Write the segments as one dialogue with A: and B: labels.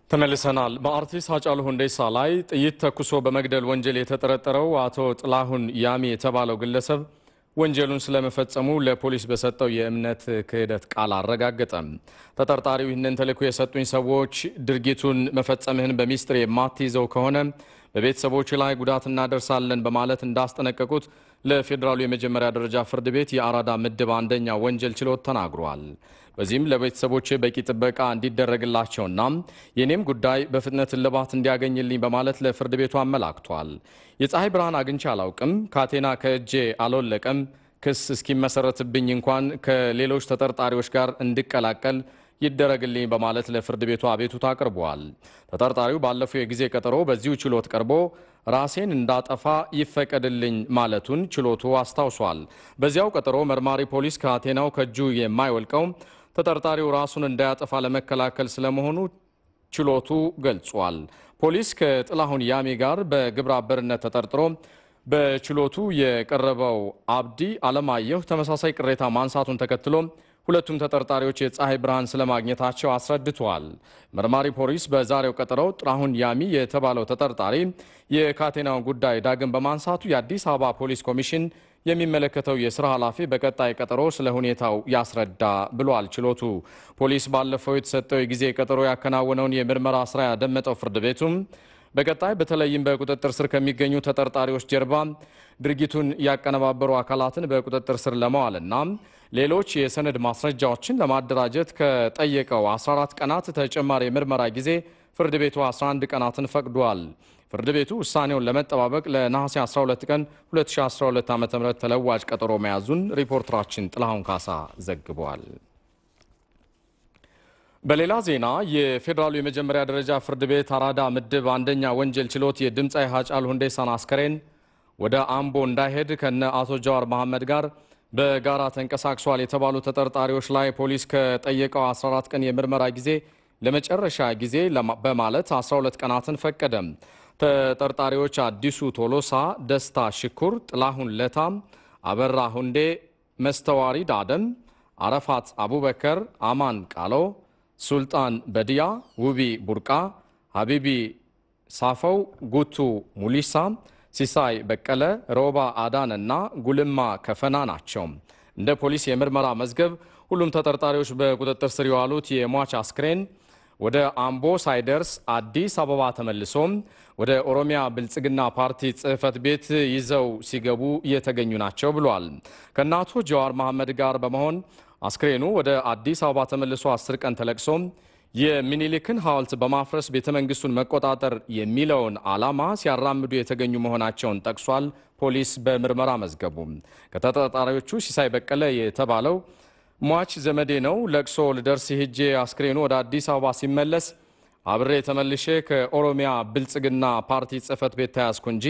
A: ተመልሰናል። በአርቲስት ሃጫሉ ሁንዴሳ ላይ ጥይት ተኩሶ በመግደል ወንጀል የተጠረጠረው አቶ ጥላሁን ያሚ የተባለው ግለሰብ ወንጀሉን ስለመፈጸሙ ለፖሊስ በሰጠው የእምነት ክህደት ቃል አረጋገጠም። ተጠርጣሪው ይህንን ተልዕኮ የሰጡኝ ሰዎች ድርጊቱን መፈጸምህን በሚስጥር የማትይዘው ከሆነ በቤተሰቦች ላይ ጉዳት እናደርሳለን በማለት እንዳስጠነቀቁት ለፌዴራሉ የመጀመሪያ ደረጃ ፍርድ ቤት የአራዳ ምድብ አንደኛ ወንጀል ችሎት ተናግሯል። በዚህም ለቤተሰቦች በቂ ጥበቃ እንዲደረግላቸውና የኔም ጉዳይ በፍጥነት እልባት እንዲያገኝልኝ በማለት ለፍርድ ቤቱ አመላክቷል። የፀሐይ ብርሃን አግኝቼ አላውቅም፣ ካቴና ከእጄ አልወለቀም፣ ክስ እስኪመሰረትብኝ እንኳን ከሌሎች ተጠርጣሪዎች ጋር እንድቀላቀል ይደረግልኝ በማለት ለፍርድ ቤቱ አቤቱታ አቅርበዋል። ተጠርጣሪው ባለፈው የጊዜ ቀጠሮ በዚሁ ችሎት ቀርቦ ራሴን እንዳጠፋ ይፈቀድልኝ ማለቱን ችሎቱ አስታውሷል። በዚያው ቀጠሮ መርማሪ ፖሊስ ካቴናው ከእጁ የማይወልቀው ተጠርጣሪው ራሱን እንዳያጠፋ ለመከላከል ስለመሆኑ ችሎቱ ገልጿል። ፖሊስ ከጥላሁን ያሚ ጋር በግብረ አበርነት ተጠርጥሮ በችሎቱ የቀረበው አብዲ አለማየሁ ተመሳሳይ ቅሬታ ማንሳቱን ተከትሎ ሁለቱም ተጠርጣሪዎች የፀሐይ ብርሃን ስለማግኘታቸው አስረድተዋል። መርማሪ ፖሊስ በዛሬው ቀጠሮው ጥላሁን ያሚ የተባለው ተጠርጣሪ የካቴናውን ጉዳይ ዳግም በማንሳቱ የአዲስ አበባ ፖሊስ ኮሚሽን የሚመለከተው የስራ ኃላፊ በቀጣይ ቀጠሮ ስለ ሁኔታው ያስረዳ ብሏል። ችሎቱ ፖሊስ ባለፈው የተሰጠው የጊዜ ቀጠሮ ያከናወነውን የምርመራ ስራ ያደመጠው ፍርድ ቤቱም በቀጣይ በተለይም በቁጥጥር ስር ከሚገኙ ተጠርጣሪዎች ጀርባ ድርጊቱን ያቀነባበሩ አካላትን በቁጥጥር ስር ለማዋልና ሌሎች የሰነድ ማስረጃዎችን ለማደራጀት ከጠየቀው 14 ቀናት ተጨማሪ የምርመራ ጊዜ ፍርድ ቤቱ 11 ቀናትን ፈቅዷል። ፍርድ ቤቱ ውሳኔውን ለመጠባበቅ ለነሐሴ 12 ቀን 2012 ዓ ም ተለዋጭ ቀጠሮ መያዙን ሪፖርተራችን ጥላሁን ካሳ ዘግቧል። በሌላ ዜና የፌዴራሉ የመጀመሪያ ደረጃ ፍርድ ቤት አራዳ ምድብ አንደኛ ወንጀል ችሎት የድምፃዊ ሃጫሉ ሁንዴሳን አስከሬን ወደ አምቦ እንዳይሄድ ከነ አቶ ጀዋር መሐመድ ጋር በጋራ ተንቀሳቅሷል የተባሉ ተጠርጣሪዎች ላይ ፖሊስ ከጠየቀው 14 ቀን የምርመራ ጊዜ ለመጨረሻ ጊዜ በማለት 12 ቀናትን ፈቀደም። ተጠርጣሪዎች አዲሱ ቶሎሳ፣ ደስታ ሽኩር፣ ጥላሁን ለታም፣ አበራ ሁንዴ፣ መስተዋሪድ አደም፣ አረፋት አቡበከር፣ አማን ቃሎ፣ ሱልጣን በድያ፣ ውቢ ቡርቃ፣ ሀቢቢ ሳፈው፣ ጉቱ ሙሊሳ ሲሳይ በቀለ፣ ሮባ አዳን እና ጉልማ ከፈና ናቸው። እንደ ፖሊስ የምርመራ መዝገብ ሁሉም ተጠርጣሪዎች በቁጥጥር ስር የዋሉት የሟች አስክሬን ወደ አምቦ ሳይደርስ አዲስ አበባ ተመልሶም ወደ ኦሮሚያ ብልጽግና ፓርቲ ጽሕፈት ቤት ይዘው ሲገቡ እየተገኙ ናቸው ብሏል። ከእናቶ ጀዋር መሐመድ ጋር በመሆን አስክሬኑ ወደ አዲስ አበባ ተመልሶ አስር ቀን ተለቅሶም የሚኒሊክን ሐውልት በማፍረስ ቤተ መንግስቱን መቆጣጠር የሚለውን ዓላማ ሲያራምዱ የተገኙ መሆናቸውን ጠቅሷል። ፖሊስ በምርመራ መዝገቡ ከተጠርጣሪዎቹ ሲሳይ በቀለ የተባለው ሟች ዘመዴ ነው። ለቅሶ ልደርስ ሄጄ አስክሬኑ ወደ አዲስ አበባ ሲመለስ አብሬ ተመልሼ ከኦሮሚያ ብልጽግና ፓርቲ ጽሕፈት ቤት ተያዝኩ እንጂ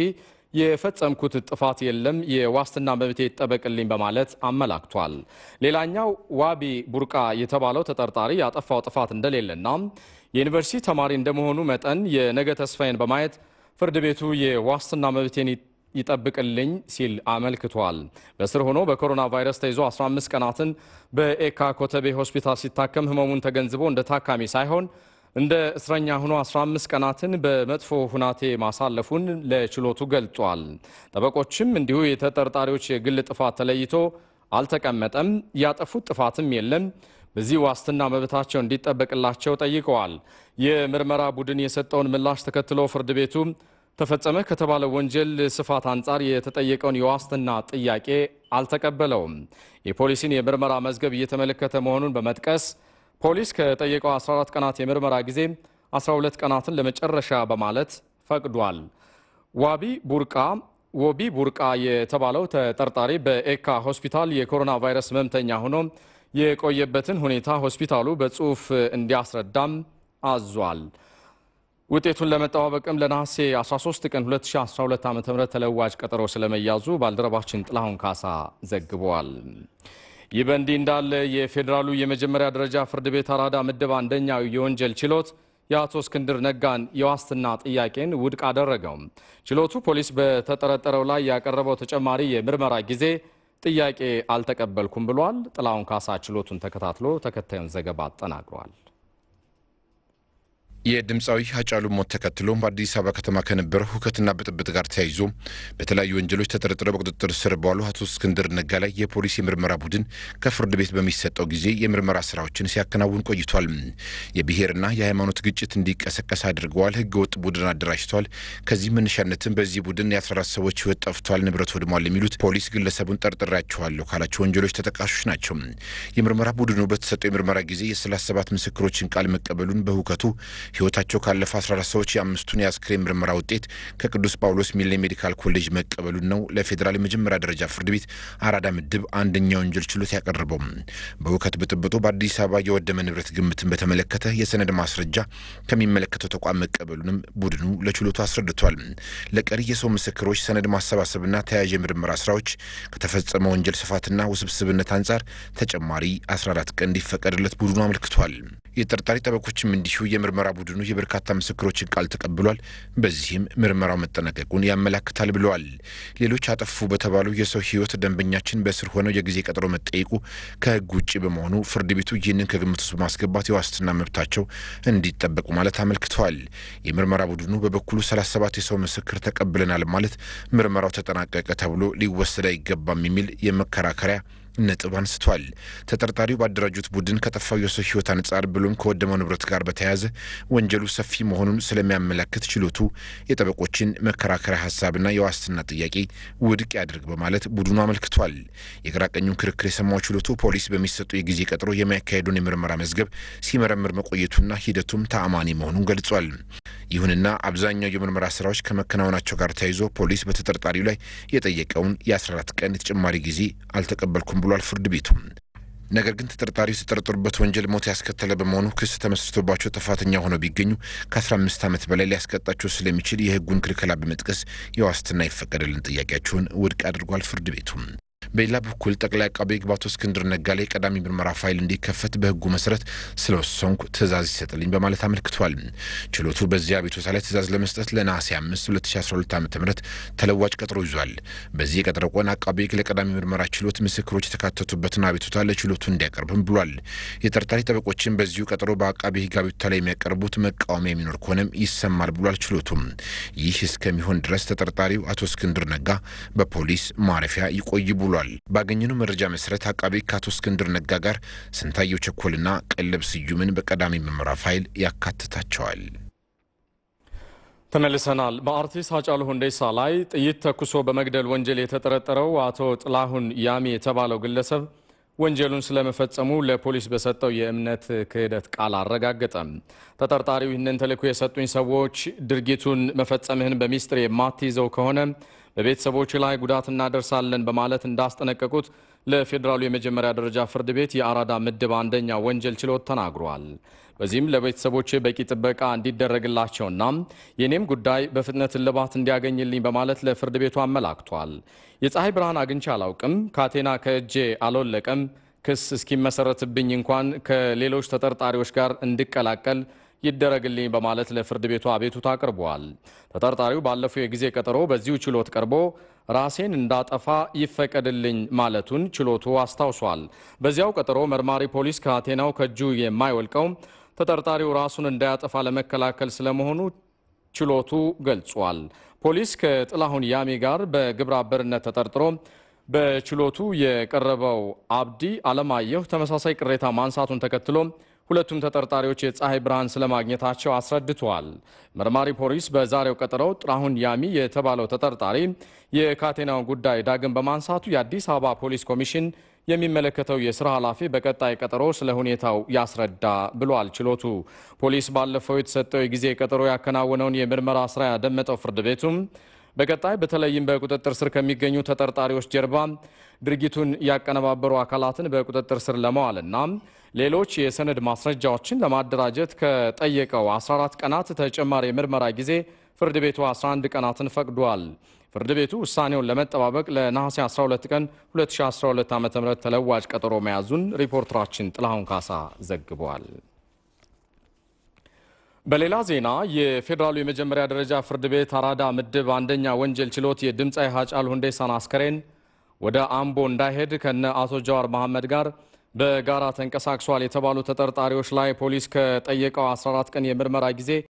A: የፈጸምኩት ጥፋት የለም፣ የዋስትና መብቴ ይጠበቅልኝ በማለት አመላክቷል። ሌላኛው ዋቢ ቡርቃ የተባለው ተጠርጣሪ ያጠፋው ጥፋት እንደሌለና የዩኒቨርሲቲ ተማሪ እንደመሆኑ መጠን የነገ ተስፋዬን በማየት ፍርድ ቤቱ የዋስትና መብቴን ይጠብቅልኝ ሲል አመልክቷል። በስር ሆኖ በኮሮና ቫይረስ ተይዞ 15 ቀናትን በኤካ ኮተቤ ሆስፒታል ሲታከም ህመሙን ተገንዝቦ እንደ ታካሚ ሳይሆን እንደ እስረኛ ሆኖ 15 ቀናትን በመጥፎ ሁናቴ ማሳለፉን ለችሎቱ ገልጿል። ጠበቆችም እንዲሁ የተጠርጣሪዎች የግል ጥፋት ተለይቶ አልተቀመጠም፣ ያጠፉት ጥፋትም የለም፣ በዚህ ዋስትና መብታቸው እንዲጠበቅላቸው ጠይቀዋል። የምርመራ ቡድን የሰጠውን ምላሽ ተከትሎ ፍርድ ቤቱ ተፈጸመ ከተባለ ወንጀል ስፋት አንጻር የተጠየቀውን የዋስትና ጥያቄ አልተቀበለውም። የፖሊስን የምርመራ መዝገብ እየተመለከተ መሆኑን በመጥቀስ ፖሊስ ከጠየቀው 14 ቀናት የምርመራ ጊዜ 12 ቀናትን ለመጨረሻ በማለት ፈቅዷል። ዋቢ ቡርቃ ወቢ ቡርቃ የተባለው ተጠርጣሪ በኤካ ሆስፒታል የኮሮና ቫይረስ ህመምተኛ ሆኖ የቆየበትን ሁኔታ ሆስፒታሉ በጽሁፍ እንዲያስረዳም አዟል። ውጤቱን ለመጠባበቅም ለነሐሴ 13 ቀን 2012 ዓ ም ተለዋጭ ቀጠሮ ስለመያዙ ባልደረባችን ጥላሁን ካሳ ዘግቧል። ይህ በእንዲህ እንዳለ የፌዴራሉ የመጀመሪያ ደረጃ ፍርድ ቤት አራዳ ምድብ አንደኛው የወንጀል ችሎት የአቶ እስክንድር ነጋን የዋስትና ጥያቄን ውድቅ አደረገው። ችሎቱ ፖሊስ በተጠረጠረው ላይ ያቀረበው ተጨማሪ የምርመራ ጊዜ ጥያቄ አልተቀበልኩም ብሏል። ጥላሁን ካሳ ችሎቱን ተከታትሎ ተከታዩን ዘገባ አጠናቅሯል።
B: የድምፃዊ ሃጫሉ ሞት ተከትሎ በአዲስ አበባ ከተማ ከነበረው ሁከትና ብጥብጥ ጋር ተያይዞ በተለያዩ ወንጀሎች ተጠርጥረው በቁጥጥር ስር በዋሉ አቶ እስክንድር ነጋ ላይ የፖሊስ የምርመራ ቡድን ከፍርድ ቤት በሚሰጠው ጊዜ የምርመራ ስራዎችን ሲያከናውን ቆይቷል። የብሔርና የሃይማኖት ግጭት እንዲቀሰቀስ አድርገዋል፣ ህገወጥ ቡድን አደራጅተዋል። ከዚህ መነሻነትም በዚህ ቡድን የ14 ሰዎች ህይወት ጠፍቷል፣ ንብረት ወድሟል የሚሉት ፖሊስ ግለሰቡን ጠርጥሬያቸዋለሁ ካላቸው ወንጀሎች ተጠቃሾች ናቸው። የምርመራ ቡድኑ በተሰጠው የምርመራ ጊዜ የ37 ምስክሮችን ቃል መቀበሉን በሁከቱ ህይወታቸው ካለፈ 14 ሰዎች የአምስቱን የአስክሬን ምርመራ ውጤት ከቅዱስ ጳውሎስ ሚሌ ሜዲካል ኮሌጅ መቀበሉን ነው ለፌዴራል የመጀመሪያ ደረጃ ፍርድ ቤት አራዳ ምድብ አንደኛ ወንጀል ችሎት ያቀረበው። በሁከት ብጥብጡ በአዲስ አበባ የወደመ ንብረት ግምትን በተመለከተ የሰነድ ማስረጃ ከሚመለከተው ተቋም መቀበሉንም ቡድኑ ለችሎቱ አስረድቷል። ለቀሪ የሰው ምስክሮች ሰነድ ማሰባሰብና ተያያዥ የምርመራ ስራዎች ከተፈጸመ ወንጀል ስፋትና ውስብስብነት አንጻር ተጨማሪ 14 ቀን እንዲፈቀድለት ቡድኑ አመልክቷል። የጠርጣሪ ጠበቆችም እንዲሁ የምርመራ ቡድኑ የበርካታ ምስክሮችን ቃል ተቀብሏል። በዚህም ምርመራው መጠናቀቁን ያመላክታል ብለዋል። ሌሎች አጠፉ በተባሉ የሰው ህይወት ደንበኛችን በስር ሆነው የጊዜ ቀጠሮ መጠየቁ ከህግ ውጭ በመሆኑ ፍርድ ቤቱ ይህንን ከግምት ውስጥ በማስገባት የዋስትና መብታቸው እንዲጠበቁ ማለት አመልክተዋል። የምርመራ ቡድኑ በበኩሉ 37 የሰው ምስክር ተቀብለናል ማለት ምርመራው ተጠናቀቀ ተብሎ ሊወሰድ አይገባም የሚል የመከራከሪያ ነጥብ አንስቷል። ተጠርጣሪው ባደራጁት ቡድን ከጠፋው የሰው ህይወት አንጻር ብሎም ከወደመው ንብረት ጋር በተያያዘ ወንጀሉ ሰፊ መሆኑን ስለሚያመላክት ችሎቱ የጠበቆችን መከራከሪያ ሀሳብና የዋስትና ጥያቄ ውድቅ ያድርግ በማለት ቡድኑ አመልክቷል። የግራ ቀኙን ክርክር የሰማው ችሎቱ ፖሊስ በሚሰጡ የጊዜ ቀጠሮ የሚያካሄዱን የምርመራ መዝገብ ሲመረምር መቆየቱና ሂደቱም ተአማኒ መሆኑን ገልጿል። ይሁንና አብዛኛው የምርመራ ስራዎች ከመከናወናቸው ጋር ተያይዞ ፖሊስ በተጠርጣሪው ላይ የጠየቀውን የ14 ቀን ተጨማሪ ጊዜ አልተቀበልኩም ብሏል ፍርድ ቤቱ። ነገር ግን ተጠርጣሪው የተጠረጠሩበት ወንጀል ሞት ያስከተለ በመሆኑ ክስ ተመስርቶባቸው ጥፋተኛ ሆነው ቢገኙ ከ15 ዓመት በላይ ሊያስቀጣቸው ስለሚችል የሕጉን ክልከላ በመጥቀስ የዋስትና ይፈቀድልን ጥያቄያቸውን ውድቅ አድርጓል ፍርድ ቤቱ። በሌላ በኩል ጠቅላይ አቃቤ ሕግ አቶ እስክንድር ነጋ ላይ ቀዳሚ ምርመራ ፋይል እንዲከፈት በሕጉ መሰረት ስለወሰንኩ ትእዛዝ ይሰጥልኝ በማለት አመልክቷል። ችሎቱ በዚህ አቤቱታ ላይ ትእዛዝ ለመስጠት ለነሐሴ 5 2012 ዓ ም ተለዋጭ ቀጠሮ ይዟል። በዚህ የቀጠሮ ቀን አቃቤ ሕግ ለቀዳሚ ምርመራ ችሎት ምስክሮች የተካተቱበትን አቤቱታ ለችሎቱ እንዲያቀርብም ብሏል። የጠርጣሪ ጠበቆችን በዚሁ ቀጠሮ በአቃቤ ሕግ አቤቱታ ላይ የሚያቀርቡት መቃወሚያ የሚኖር ከሆነም ይሰማል ብሏል። ችሎቱም ይህ እስከሚሆን ድረስ ተጠርጣሪው አቶ እስክንድር ነጋ በፖሊስ ማረፊያ ይቆይ ብሏል። ባገኘነው መረጃ መሰረት አቃቤ ከአቶ እስክንድር ነጋ ጋር ስንታየው ቸኮልና ቀለብ ስዩምን በቀዳሚ ምርመራ ፋይል ያካትታቸዋል።
A: ተመልሰናል። በአርቲስት ሃጫሉ ሁንዴሳ ላይ ጥይት ተኩሶ በመግደል ወንጀል የተጠረጠረው አቶ ጥላሁን ያሚ የተባለው ግለሰብ ወንጀሉን ስለመፈጸሙ ለፖሊስ በሰጠው የእምነት ክህደት ቃል አረጋገጠም። ተጠርጣሪው ይህንን ተልዕኮ የሰጡኝ ሰዎች ድርጊቱን መፈጸምህን በሚስጥር የማትይዘው ከሆነ በቤተሰቦች ላይ ጉዳት እናደርሳለን በማለት እንዳስጠነቀቁት ለፌዴራሉ የመጀመሪያ ደረጃ ፍርድ ቤት የአራዳ ምድብ አንደኛ ወንጀል ችሎት ተናግሯል። በዚህም ለቤተሰቦች በቂ ጥበቃ እንዲደረግላቸውና የኔም ጉዳይ በፍጥነት እልባት እንዲያገኝልኝ በማለት ለፍርድ ቤቱ አመላክቷል። የፀሐይ ብርሃን አግኝቼ አላውቅም፣ ካቴና ከእጄ አልወለቀም፣ ክስ እስኪመሰረትብኝ እንኳን ከሌሎች ተጠርጣሪዎች ጋር እንድቀላቀል ይደረግልኝ በማለት ለፍርድ ቤቱ አቤቱታ አቅርበዋል። ተጠርጣሪው ባለፈው የጊዜ ቀጠሮ በዚሁ ችሎት ቀርቦ ራሴን እንዳጠፋ ይፈቀድልኝ ማለቱን ችሎቱ አስታውሷል። በዚያው ቀጠሮ መርማሪ ፖሊስ ካቴናው ከእጁ የማይወልቀው ተጠርጣሪው ራሱን እንዳያጠፋ ለመከላከል ስለመሆኑ ችሎቱ ገልጿል። ፖሊስ ከጥላሁን ያሚ ጋር በግብረ አበርነት ተጠርጥሮ በችሎቱ የቀረበው አብዲ አለማየሁ ተመሳሳይ ቅሬታ ማንሳቱን ተከትሎ ሁለቱም ተጠርጣሪዎች የፀሐይ ብርሃን ስለማግኘታቸው አስረድተዋል። መርማሪ ፖሊስ በዛሬው ቀጠሮው ጥላሁን ያሚ የተባለው ተጠርጣሪ የካቴናውን ጉዳይ ዳግም በማንሳቱ የአዲስ አበባ ፖሊስ ኮሚሽን የሚመለከተው የስራ ኃላፊ በቀጣይ ቀጠሮ ስለ ሁኔታው ያስረዳ ብሏል። ችሎቱ ፖሊስ ባለፈው የተሰጠው የጊዜ ቀጠሮ ያከናወነውን የምርመራ ስራ ያደመጠው ፍርድ ቤቱም በቀጣይ በተለይም በቁጥጥር ስር ከሚገኙ ተጠርጣሪዎች ጀርባ ድርጊቱን ያቀነባበሩ አካላትን በቁጥጥር ስር ለመዋልና ሌሎች የሰነድ ማስረጃዎችን ለማደራጀት ከጠየቀው 14 ቀናት ተጨማሪ የምርመራ ጊዜ ፍርድ ቤቱ 11 ቀናትን ፈቅዷል። ፍርድ ቤቱ ውሳኔውን ለመጠባበቅ ለነሐሴ 12 ቀን 2012 ዓ ም ተለዋጭ ቀጠሮ መያዙን ሪፖርተራችን ጥላሁን ካሳ ዘግቧል። በሌላ ዜና የፌዴራሉ የመጀመሪያ ደረጃ ፍርድ ቤት አራዳ ምድብ አንደኛ ወንጀል ችሎት የድምፃዊ ሃጫሉ ሁንዴሳን አስከሬን ወደ አምቦ እንዳይሄድ ከነ አቶ ጀዋር መሐመድ ጋር በጋራ ተንቀሳቅሷል የተባሉ ተጠርጣሪዎች ላይ ፖሊስ ከጠየቀው 14 ቀን የምርመራ ጊዜ